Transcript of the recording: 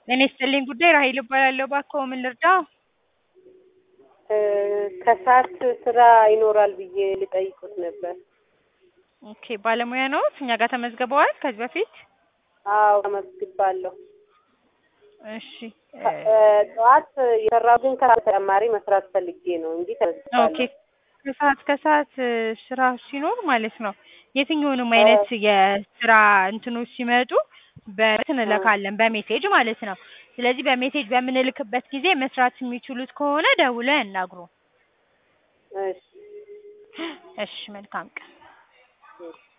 ጤና ይስጥልኝ ጉዳይ ራሔል እባላለሁ። እባክዎ ምን ልርዳዎ? ከሰዓት ስራ ይኖራል ብዬ ልጠይቅዎት ነበር። ኦኬ ባለሙያ ነዎት? እኛ ጋር ተመዝግበዋል ከዚህ በፊት? አዎ ተመዝግቤያለሁ። እሺ ጠዋት የሰራሁ ግን ከሰዓት ተጨማሪ መስራት ፈልጌ ነው እንጂ ኦኬ ተመዝግቤያለሁ። ከሰዓት ከሰዓት ስራ ሲኖር ማለት ነው የትኛውንም አይነት የስራ እንትኖች ሲመጡ በእንትን እንልካለን በሜሴጅ ማለት ነው። ስለዚህ በሜሴጅ በምንልክበት ጊዜ መስራት የሚችሉት ከሆነ ደውለው ያናግሩን። እሺ እሺ መልካም ቀን። እሺ